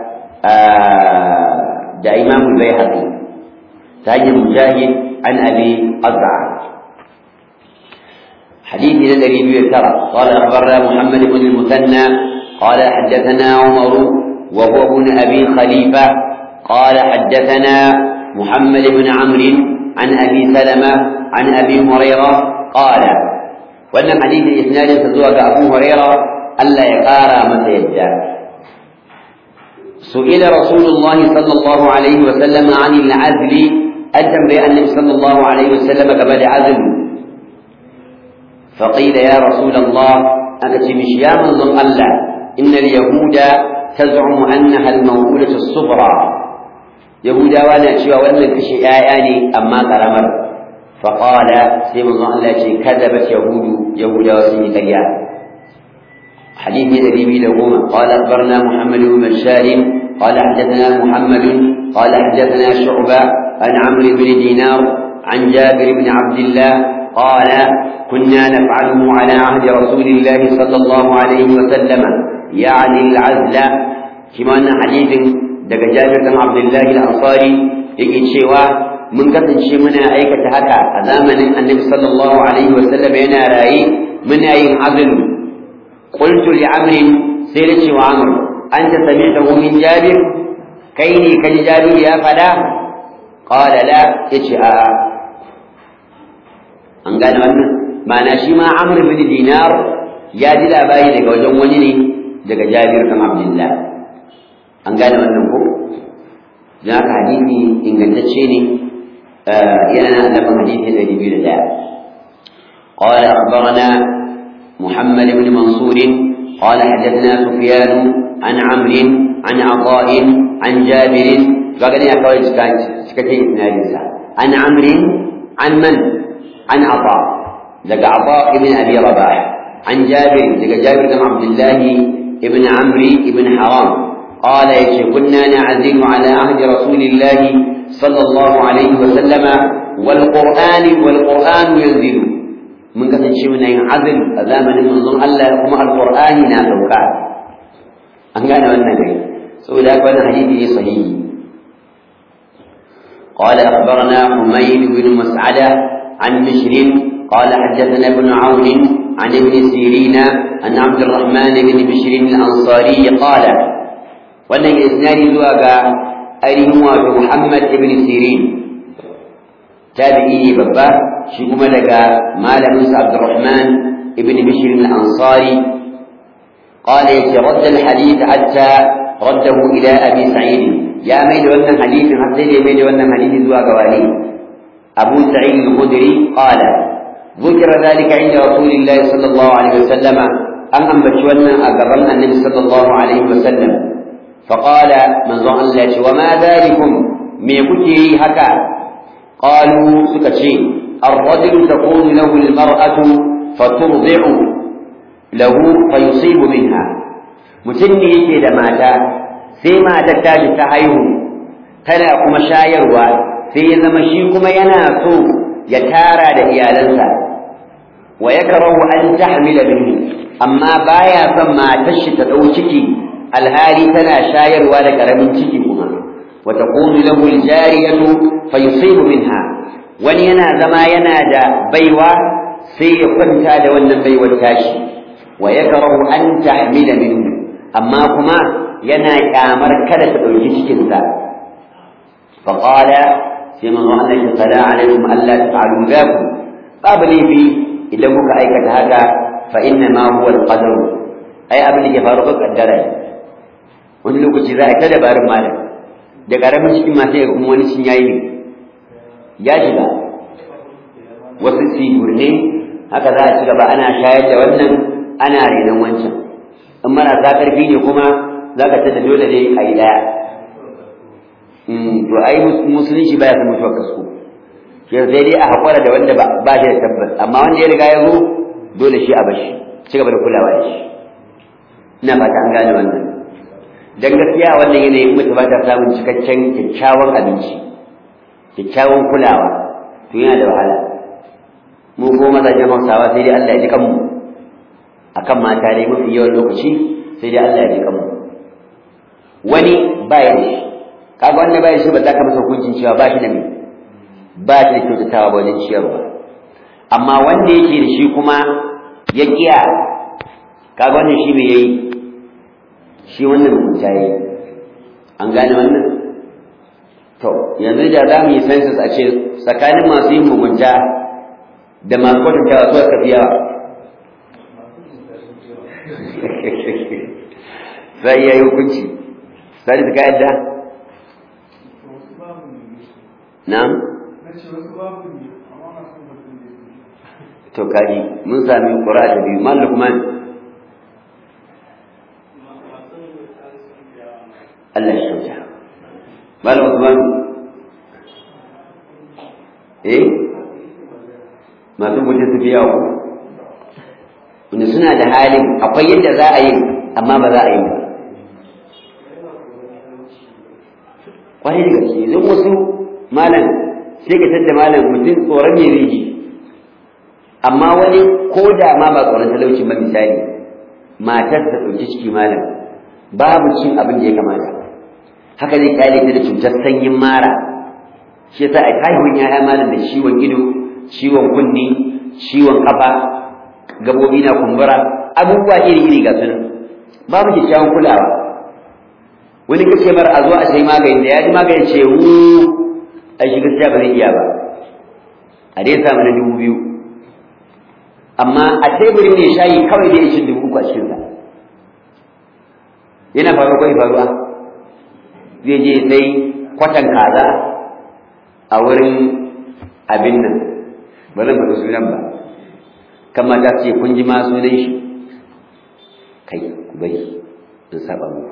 دا إمام البيهقي تاني مجاهد عن أبي أزرع حديث الذي يذكر قال أخبرنا محمد بن المثنى قال حدثنا عمر وهو ابن أبي خليفة قال حدثنا محمد بن عمرو عن أبي سلمة عن أبي هريرة قال وأن حديث إسناد تزوج أبو هريرة ألا يقارى متى يدعى سئل رسول الله صلى الله عليه وسلم عن العزل أتم بأن صلى الله عليه وسلم قبل عزل فقيل يا رسول الله أنت مش يا من الله إن اليهود تزعم أنها الموءولة الصغرى يهودا وانا شوى وانا كشي آياني أما قرمر فقال سيما الله كذبت يهود يهودا وسيني كريا حديث الذي لهما قال أخبرنا محمد بن بشار قال حدثنا محمد قال حدثنا شعبة عن عمرو بن دينار عن جابر بن عبد الله قال كنا نفعله على عهد رسول الله صلى الله عليه وسلم يعني العزل كما أن حديث daga Jabir bin Abdullah al-Ansari yake cewa mun kasance muna aikata haka a zamanin Annabi sallallahu alaihi wa sallam yana rayi muna yin azlu qultu li Amr sai da cewa Amr anta sami'tahu min Jabir kai ne kaji Jabir ya fada qala la yace a an gane wannan ma'ana shi ma Amr bin Dinar ya ji labari daga wajen wani ne daga Jabir bin Abdullah an gane wannan ko don haka hadisi ingantacce ne yana nan annabin hadisi ɗari biyu da ɗaya قال أخبرنا محمد بن منصور قال حدثنا سفيان عن عمرو عن عطاء عن جابر وقال يا كويس سكتي عن عمرو عن من؟ عن عطاء لقى عطاء بن أبي رباح عن جابر لقى جابر بن عبد الله بن عمرو بن حرام قال يشي كنا نعزل على عهد رسول الله صلى الله عليه وسلم والقرآن والقرآن ينزل من قد شيء من عزل أزامن منظم الله كما القرآن نازوكا أن كان والنبي سؤال كان حديثه صحيح قال أخبرنا حميد بن مسعدة عن بشر قال حدثنا ابن عون عن ابن سيرين عن عبد الرحمن بن بشر الأنصاري قال wannan isnadi zuwa ga ainihin wato Muhammad ibn Sirin tabi'i babba shi kuma daga malamin sa Abdurrahman ibn Bishr al-Ansari قال يترد الحديث حتى رده إلى أبي سعيد يا ميد وانا حديث حتى يا ميد وانا حديث زوا قواني أبو سعيد الخدري قال ذكر ذلك عند رسول الله صلى الله عليه وسلم أن أنبتشونا أقررنا النبي صلى الله عليه وسلم فقال من ظن الله وما ذلكم ميكتي هكا قالوا سكتشي الرجل تكون له المرأة فترضع له فيصيب منها mutum ne yake da mata sai matar tashi ta haihu tana kuma shayarwa sai ya zama shi kuma yana so ya tara da iyalansa wa yakrahu an tahmila minhu amma baya son matar shi ta dau ciki alhali tana shayarwa da karamin ciki kuma wa taqulu lahu aljariyatu fayusibu minha wani yana zama yana da baiwa sai ya kwanta da wannan baiwar tashi wa yakrahu an tahmila minhu amma kuma yana kyamar kada ta dauki cikin sa fa qala sai manzo Allah ya fada alaikum alla taf'alu dhakum babu laifi idan kuka aikata haka fa inna ma huwa al-qadar ai abin da ke faru ka kaddara wani lokaci za a ta dabarun malam da karamin cikin masu yaga kuma wani cin yayi ne ya shiga wasu sigurne haka za a ci gaba ana shayar da wannan ana renon wancan in marasa ƙarfi ne kuma za ka tada dole ne a yi ɗaya to ai musulunci baya san mutuwar kasko shi sai dai a haƙura da wanda ba shi da tabbas amma wanda ya riga ya zo dole shi a bashi ci gaba da kulawa da shi ina fata an gane wannan dan gaskiya wannan yanayin mutu ba ta samun cikakken kyakkyawan abinci kyakkyawan kulawa to yana da wahala mu ko mazajen hausawa sai dai Allah ya ji kanmu akan mata dai mafi yawan lokaci sai dai Allah ya ji kanmu wani baya da shi kaga wanda baya da shi ba za ka masa hukuncin cewa ba shi da me ba shi da kyautatawa ba wajen ciyarwa amma wanda yake da shi kuma ya kiya kaga wannan shi me yayi shi wannan mugunta yayi an gane wannan to yanzu da za mu yi census a ce tsakanin masu yin mugunta da masu kwatantawa su aka fi yawa sai ya yi hukunci sai ka yadda na'am to kaji mun sami ƙura ta biyu mal lukman Allah ya shauta mal lukman eh masu guje su biya ku wanda suna da halin akwai yadda za a yi amma ba za a yi ba kwarai da gaske zan wasu malam sai ka tadda malam mutum tsoron ya zai ji amma wani ko da ma ba tsoron talauci ba misali matar ta ɗauki ciki malam babu cin abin da ya kamata haka zai kyale ta da cutar sanyin mara shi yasa a haihuwar yaya malam da ciwon ido ciwon kunni ciwon kafa gabobi na kumbura abubuwa iri-iri ga sunan babu kyakkyawan kulawa wani kace mar a zo a sai magani da ya ji magani ce wu a shi gaskiya ba zai iya ba a dai samu na dubu biyu amma a teburin ne shayi kawai dai shi dubu uku a cikinsa yana faruwa kwai faruwa zai je sai kwatan kaza a wurin abin nan ba zan faɗi sunan ba kan mata ce kun ji ma sunan shi kai ku bari in saba muku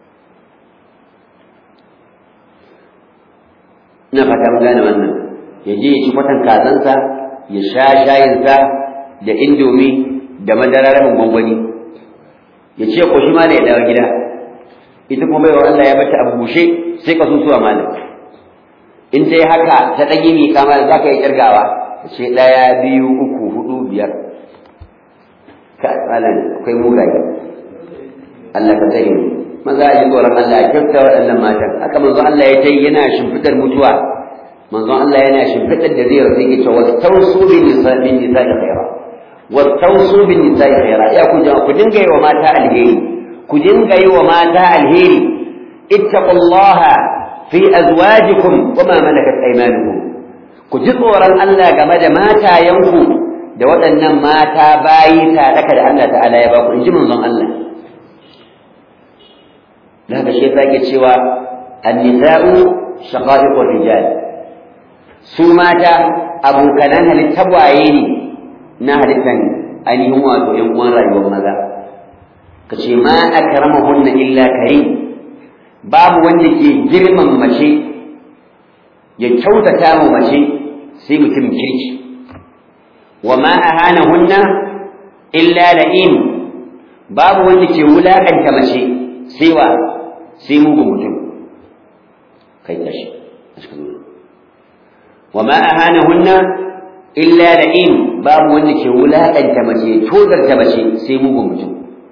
ina fata mun gane wannan ya je ya ci kwatan kazansa ya sha shayinsa da indomi da madara rabin gwangwani ya ce ko shi ma da ya dawo gida ita kuma baiwa Allah ya bata abu bushe sai ka susuwa malam in ta yi haka ta ɗage mi kama za ka yi ƙirgawa ta ce ɗaya biyu uku hudu biyar ka malam akwai mugaye Allah ka tsare mu maza a ji tsoron Allah a kyauta waɗannan matan haka manzo Allah ya ta yi yana shimfiɗar mutuwa manzo Allah yana shimfiɗar da zai rasu yake cewa wastausu bin nisa bin nisa da khaira wastausu bin nisa da khaira ya ku jama'a ku dinga yi wa mata alheri ku dinga yi wa mata alheri ittaqullaha fi azwajikum wa ma malakat aymanukum ku ji tsoron Allah game da matayenku da waɗannan mata bayi sadaka da Allah ta'ala ya ba ku in ji manzon Allah da haka shi yake cewa an-nisa'u shaqa'iqur rijal su mata abokanan halittar waye ne na halittan ainihin wato ‘yan uwan rayuwar maza ka ce ma akramahunna illa karim babu wanda ke girman mace ya kyautata mu mace sai mutum kirki wa ma ahanahunna illa la'im babu wanda ke wulakanta mace sai wa sai mugun mutum kai tashi wa ma ahanahunna illa la'im babu wanda ke wulakanta mace tozarta mace sai mugun mutum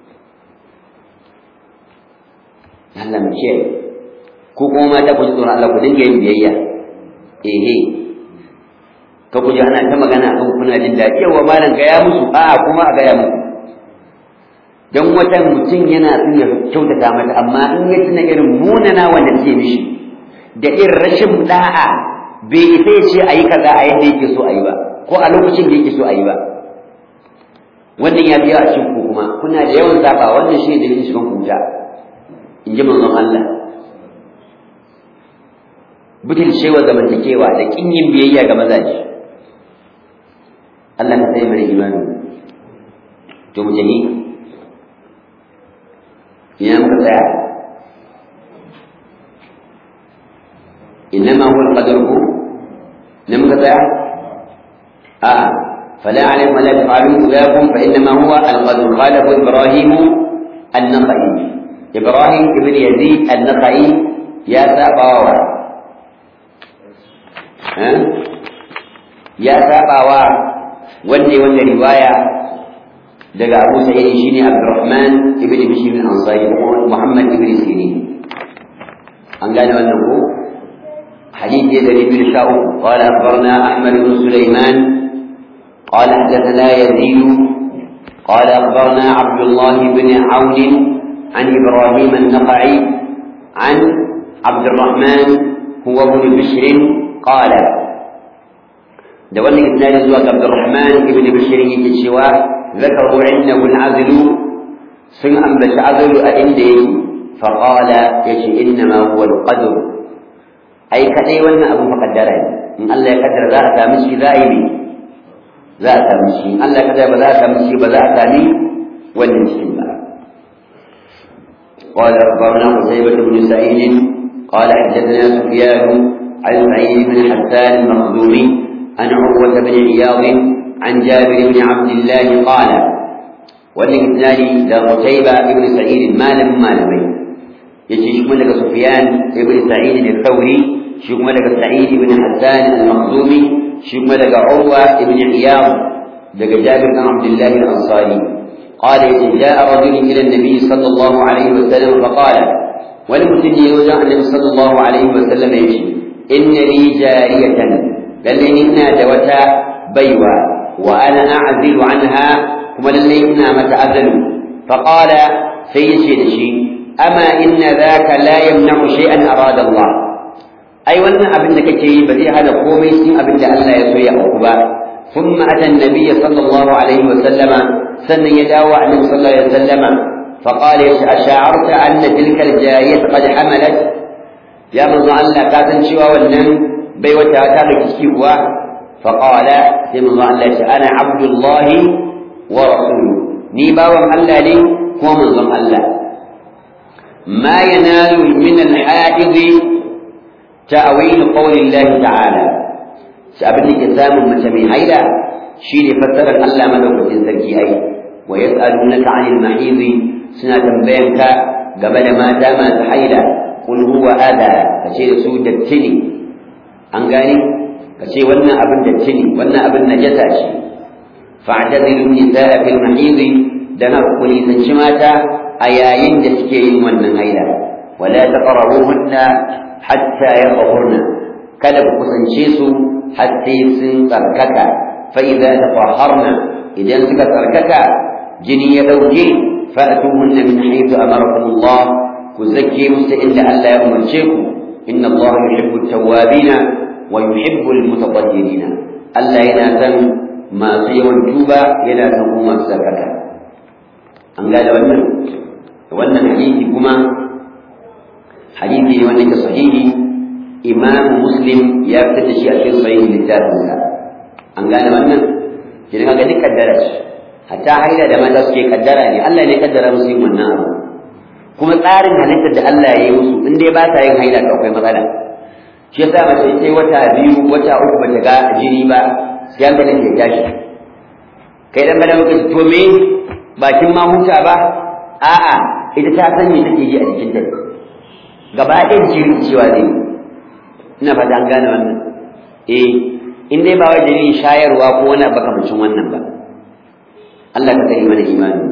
Allah mu ce ko kuma mata ku ji tsoron Allah ku dinga yin biyayya ehe ka ku ji ana ta magana akan kuna jin daɗi yawa malam gaya musu a kuma a gaya musu dan wata mutum yana son ya kyautata mata amma in ya tuna irin munana wanda take mishi da irin rashin da'a bai isa ya ce a yi kaza a yadda yake so a yi ba ko a lokacin da yake so a yi ba wannan ya biya a cikin ku kuma kuna da yawan zaba wannan shi ne dalilin shigan kuta in ji manzon Allah butul shewa zamantakewa da kin yin biyayya ga mazaje Allah ka sai mana imani to mu jami ina muka tsaya إنما هو القدر هو لم يقطع آه فلا علم ولا تفعلوا إياكم فإنما هو القدر خالف إبراهيم النخعي إبراهيم ابن يزيد النخعي يا ساباوا ها يا ساباوا ولي ولي رواية daga Abu Sa'id shine Abdurrahman ibn Bishr bin Ansari Muhammad ibn Sirin an gane wannan ko حديث يزيد بن شاؤم قال أخبرنا أحمد بن سليمان قال حدثنا يزيد قال أخبرنا عبد الله بن عون عن إبراهيم النقعي عن عبد الرحمن هو ابن بشر قال دولنا إثنان زواج عبد الرحمن بن بشر يتشوى ذكروا عنده العزل سن أنبت عزل أئندي فقال يشي إنما هو القدر ai kadai wannan abun fa kaddara ne in Allah ya kaddara za a sami shi za a yi ne za a sami shi in Allah ya kaddara ba za a sami shi ba za a sami wannan cikin ba قال أخبرنا قتيبة بن سعيد قال حدثنا سفيان عن سعيد بن حسان المخزومي عن عروة بن عياض عن جابر بن عبد الله قال والإسناد ذا قتيبة بن سعيد ما لم ما لم يجي شمال سفيان بن سعيد الثوري shi kuma daga Sa'id ibn Hassan al-Makhzumi shi kuma daga Urwa ibn Iyad daga Jabir bin Abdullah al-Ansari قال جاء رجل إلى النبي صلى الله عليه وسلم فقال ولمسلم يوجع النبي صلى الله عليه وسلم يمشي إن لي جارية للي إنا دوتا بيوى وأنا أعزل عنها كما للي إنا متعزل فقال سيشي شيء أما إن ذاك لا يمنع شيئا أراد الله ai wannan abin da kake yi ba zai hada komai cikin abin da Allah ya so ya auku ba thumma ata an-nabiy sallallahu alaihi wa sallama sannan ya dawo annabi sallallahu alaihi wa sallama fa qala ash'arta anna tilka al-jariyah qad hamalat ya manzo Allah ka san cewa wannan bai wata ta da ciki kuwa fa qala sai manzo Allah ya ana abdullah wa rasuluhu ni bawan Allah ne kuma manzon Allah ma yanalu min al-haidhi تأويل قول الله تعالى سأبن كتاب متمي هيدا شيء فسر الله ملوك تنسكي أي ويسألونك عن المحيض سنة بينك قبل ما دام تحيلا قل هو أذى فشيء سود التني أنقاني فشيء ونا أبن التني ونا أبن نجساش فاعتذروا النساء في المحيض دنا قولي سنشماتا أياين دسكيين ونن هيدا ولا تقربوهن hatta ya ƙahurna kada ku kusance su har sai sun tsarkaka fa idza tatahharna idan suka tsarkaka jini ya dauke fa'tuhunna min haythu amarakum Allah ku zakke musu inda Allah ya umarce ku inna Allah yuhibbu at-tawwabina wa yuhibbu al-mutatahhirina Allah yana san masu yawan tuba yana san kuma masu tsarkaka an gane wannan wannan hadisi kuma hadisi ne wanda ke sahihi imam muslim ya fitar da shi a cikin sahihi littafinsa an gane wannan kidan ga duk kaddara ce hatta haila da mata suke kaddara ne Allah ne kaddara musu yin wannan abu kuma tsarin halittar da Allah ya yi musu in dai ba ta yin haila to akwai matsala shi yasa mace sai wata biyu wata uku bata ga jini ba sai an ganin ya tashi kai dan madan ka to me bakin ma huta ba a'a ita ta san me take ji a jikin ta gaba ɗaya jiri cewa zai ina fata an gane wannan eh in dai ba wai dalilin shayarwa ko wani bakamancin wannan ba Allah ka kai mana imani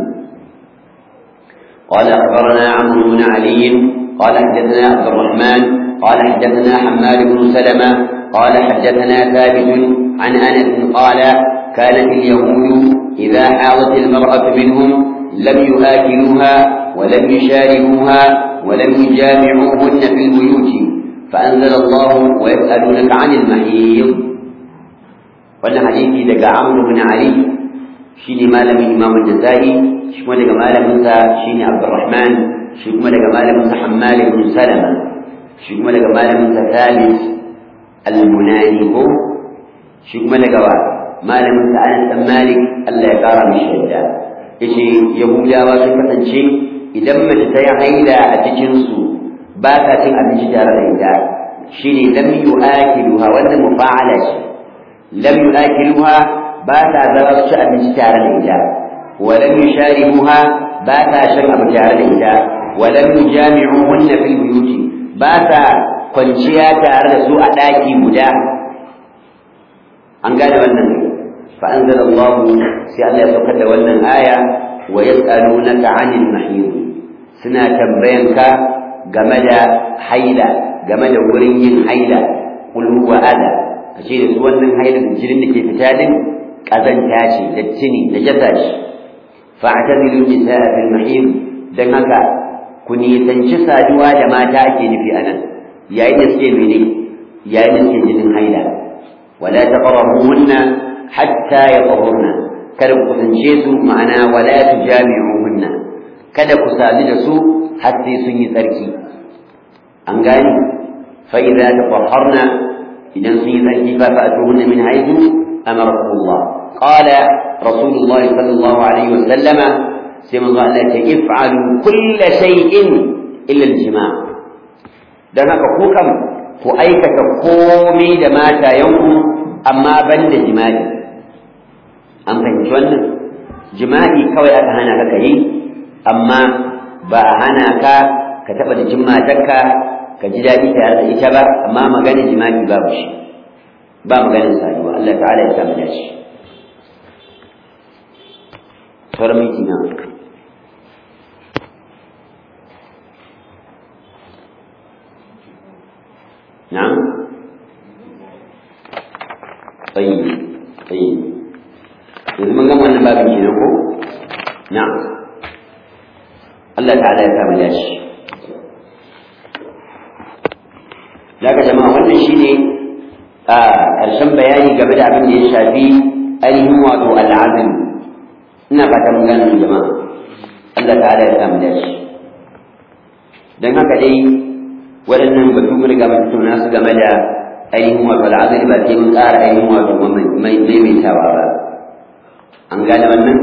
قال أخبرنا عمرو بن علي قال حدثنا عبد الرحمن قال حدثنا حماد بن سلمة قال حدثنا ثابت عن أنس قال كانت اليهود إذا حاضت المرأة منهم لم يآكلوها ولم يشاربوها ولم يجامعوهن في البيوت فأنزل الله ويسألونك عن المحيض وأن حديثي دقى عمرو بن علي شيني مالم الإمام الجزائي شكما دقى مالم شيني عبد الرحمن شكما دقى مالم حمال بن سلمة شكما دقى مالم ثابت المناني هو شكما دقى مالم أنس مالك الله يقارى من الشهداء yace yahudawa sun kasance idan mace ta yi haila a cikinsu ba ta cin abinci tare da ita shine lam yu'akiluha wannan mufa'ala ce lam yu'akiluha ba ta zama su ci abinci tare da ita wa lam yusharibuha ba ta shan abu tare da ita wa lam yujami'uhunna fil buyuti ba ta kwanciya tare da su a ɗaki guda an gane wannan fa anzalallahu sai Allah ya saukar da wannan aya wa yas'alunaka 'anil mahid suna tambayanka game da haila game da wurin yin haila qul huwa adha kace da su wannan haila da jinin da ke fita din kazanta ce datti ne najasa ce fa'tazilu nisaa fil mahid dan haka ku nisanci saduwa da mata ake nufi anan yayin da suke mene yayin da suke jinin haila wala taqrabuhunna hatta yatahurna kada ku kusance su ma'ana wala tujami'uhunna kada ku sadu da su har sai sun yi tsarki an gani fa idza tatahharna idan sun yi tsarki fa fa'tuhunna min haythu amarakum Allah qala rasulullahi sallallahu alaihi wasallam sai manzo Allah ya if'alu kull shay'in illa al-jima' dan haka ku kam ku aikata komai da matayenku amma ban da jima'i an fahimci wannan jima'i kawai aka hana ka yi amma ba a hana ka ka taɓa da jin matarka ka ji daɗi tare da ita ba amma maganin jima'i babu shi ba maganin saduwa Allah ta'ala ya samu dace sauran miki na na'am طيب طيب yanzu mun gama wannan babin kenan ko na'am Allah ta'ala ya samu dashi daga jama'a wannan shine a ƙarshen bayani game da abin da ya shafi ainihin wato al'azim ina fata mun gane jama'a Allah ta'ala ya samu dashi dan haka dai waɗannan batu mun riga mun tattauna su game da ainihin wato al'azim ba sai mun ƙara ainihin wato maimaitawa ba an gane wannan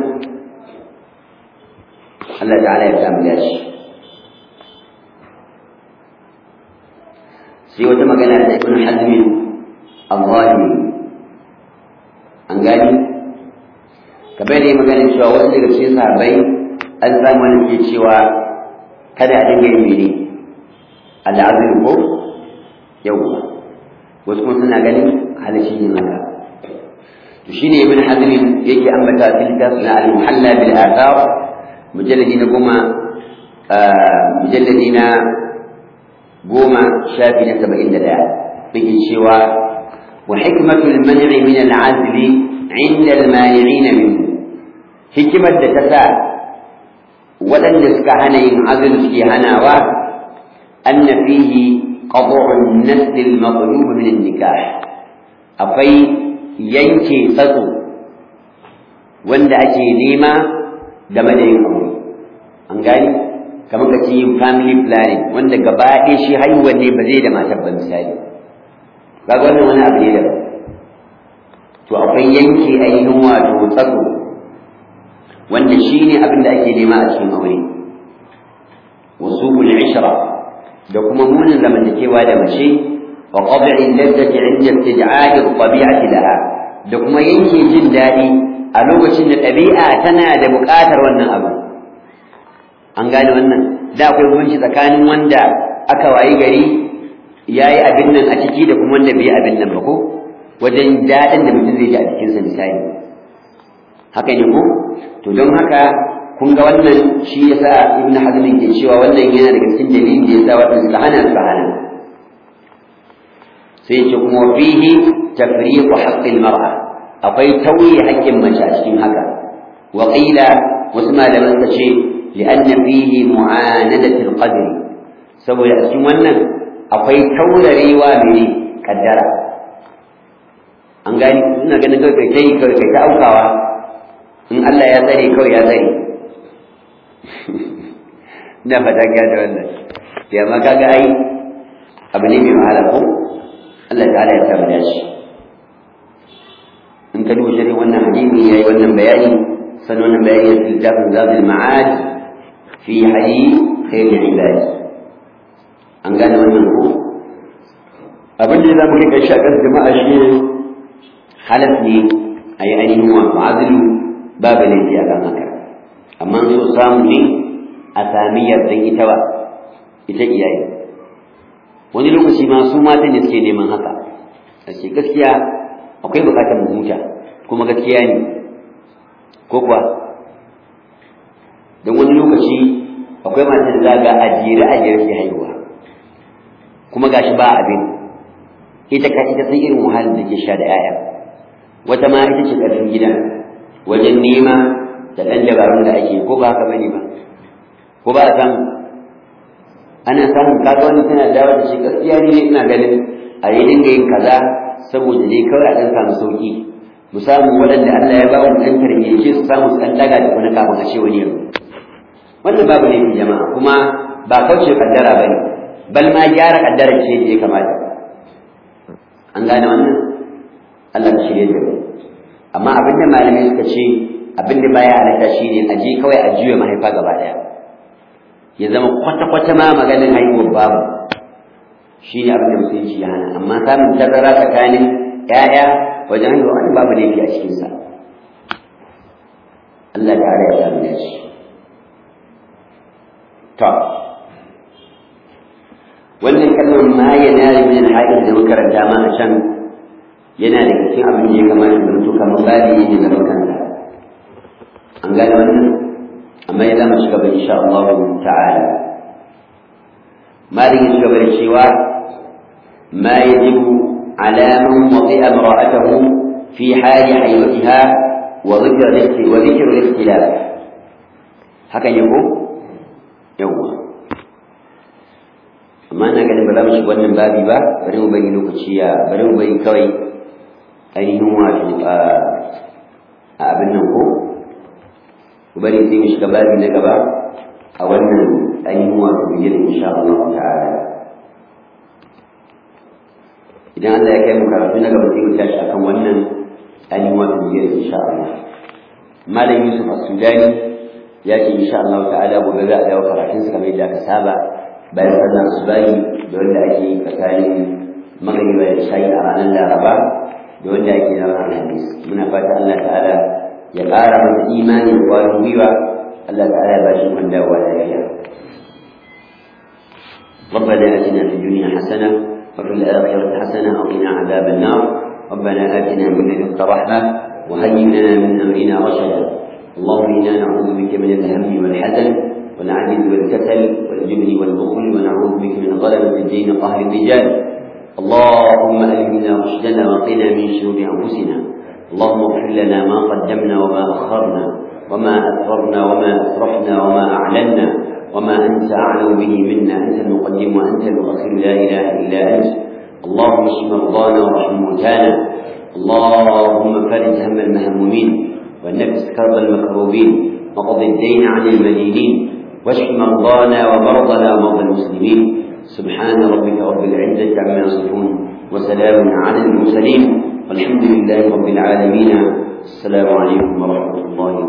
Allah ta'ala ya samu dashi sai wata magana da ibn hazm al-zahiri an gani kamar da magana cewa wasu daga cikin sahabbai an samu wani ke cewa kada a dinga yin mene al'azim ko yau wasu kuma suna ganin halishi yin haka to shine ibn hazm yake ambata fil tasna al-muhalla bil athar mujalladi na goma mujalladi na goma shafi na saba'in da ɗaya yake cewa wa hikmatul man'i min al-azli inda al-mani'in minhu hikimar da ta sa waɗanda suka hana yin azl suke hanawa anna fihi qad'u an-nasl al-matlub min an-nikah akwai yanke tsatso wanda ake nema game da yin aure an gani kamar ka ce yin family planning wanda gaba ɗaya shi haihuwar ne ba zai da matar ba misali kaga wannan wani abu ne daban to akwai yanke ainihin wato tsaro wanda shi ne abin da ake nema a cikin aure wasu ishra da kuma munin zamantakewa da mace wa qad'i lazzati 'inda istid'a'i at-tabi'ati laha da kuma yanke jin daɗi a lokacin da ɗabi'a tana da buƙatar wannan abu an gane wannan da akwai bambanci tsakanin wanda aka wayi gari yayi abin nan a ciki da kuma wanda bai yi abin nan ba ko wajen daɗin da mutum zai ji a jikinsa misali haka ne ko to don haka kun ga wannan shi yasa ibn hazm ke cewa wannan yana daga cikin dalilin da yasa wannan suka hana suka hana sai ce kuma fihi tafriqu haqqil mar'a akwai tauye haƙƙin mace a cikin haka wa qila wasu malaman suka ce li'anna fihi mu'anadatul qadri saboda a cikin wannan akwai taurarewa mai kaddara an gani ina ganin kawai kai kai kawai kai ta aukawa in Allah ya tsare kawai ya tsare ina fata ga da wannan ya ma kaga ai abu ne mai wahala ko Allah ta'ala ya tabbata shi in ka duba shirin wannan hadisi yayi wannan bayani sannan wannan bayani ya littafin zadul ma'ad fi hadith khair ibad an gane wannan ko abin da zamu rika shakar jama'a shi ne halas ne a yi ainihin wa ma'azilu babu laifi a kan haka amma so samu ne a sami yardan ita ba ita iyaye wani lokaci ma su matan da suke neman haka a ce gaskiya akwai bukatar mu huta kuma gaskiya ne ko kuwa don wani lokaci akwai matan da za ga ajiyar ajiyar ke haihuwa kuma gashi ba abin ita ka ita san irin wahalar da ke sha da 'ya'ya wata ma ita ce ƙarfin gida wajen nema da ɗan dabarun da ake ko ba haka bane ba ko ba a samu ana samun kaga wani tana dawo da shi gaskiya ne ina ganin a yi dinga yin kaza saboda dai kawai a ɗan samu sauƙi mu samu waɗanda Allah ya ba mu ɗan tarbiyyace su samu su ɗan ɗaga da wani kafin a ce wani yau wannan babu ne jama'a kuma ba kauce kaddara ba ne bal ma gyara kaddara ce da ya kamata an gane wannan Allah ka shirye da mu amma abinda malamai suka ce abinda baya halatta shine a je kawai a juya mahaifa gaba daya ya zama kwata-kwata ma maganin haihuwar babu shine abinda musulunci ya hana amma samun tazara tsakanin ƴaƴa wajen haihuwa wani babu laifi a cikinsa Allah ta'ala ya samu da shi to wannan kalmar ma yana min al-haid da makaranta ma a can yana da cikin abin da ya kamata da mutu kamar babi ne da kansa an gane wannan amma ya zama shiga bai insha Allah ta'ala malin ya shiga bai cewa ma yajibu ala man wadi'a imra'atahu fi hali haywatiha wa dhikr wa dhikr al-ikhtilaf haka ne ko yawa amma ina ganin ba za mu shiga wannan babi ba bari mu bari lokaci ya bari mu bari kawai ainihin wato a abin nan ko ku bari sai mu shiga babi na gaba a wannan ainihin wato bigirin insha Allah ta'ala idan Allah ya kai mu karatu na gaba sai mu tashi akan wannan ainihin wato bigirin insha Allah malam Yusuf As-Sudani ya ce insha Allah ta'ala gobe za a dawo karatun sa kamar yadda aka saba bayan sallar subahi da wanda ake yi tsakanin magariba da shayi a ranar Laraba da wanda ake na ranar Alhamis muna fata Allah ta'ala ya ƙara masa imani da ƙwarin gwiwa Allah ta'ala ya bashi man dawowa lafiya ربنا آتنا في الدنيا حسنة وفي الآخرة حسنة وقنا عذاب النار ربنا آتنا من لدنك رحمة وهيئ لنا من أمرنا رشدا اللهم إنا نعوذ بك من الهم والحزن والعجز والكسل والجبن والبخل ونعوذ بك من غلبة الدين قهر الرجال اللهم ألهمنا رشدنا وقنا من شرور أنفسنا اللهم اغفر لنا ما قدمنا وما أخرنا وما أسررنا وما أسرفنا وما أعلنا وما أنت أعلم به منا أنت المقدم وأنت المؤخر لا إله إلا أنت اللهم اشف مرضانا وارحم موتانا اللهم فرج هم المهمومين ونفس كرب المكروبين وقض الدين عن المدينين واشف مرضانا ومرضنا ومرضى المسلمين سبحان ربك رب العزة عما يصفون وسلام على المرسلين والحمد لله رب العالمين السلام عليكم ورحمة الله وبركاته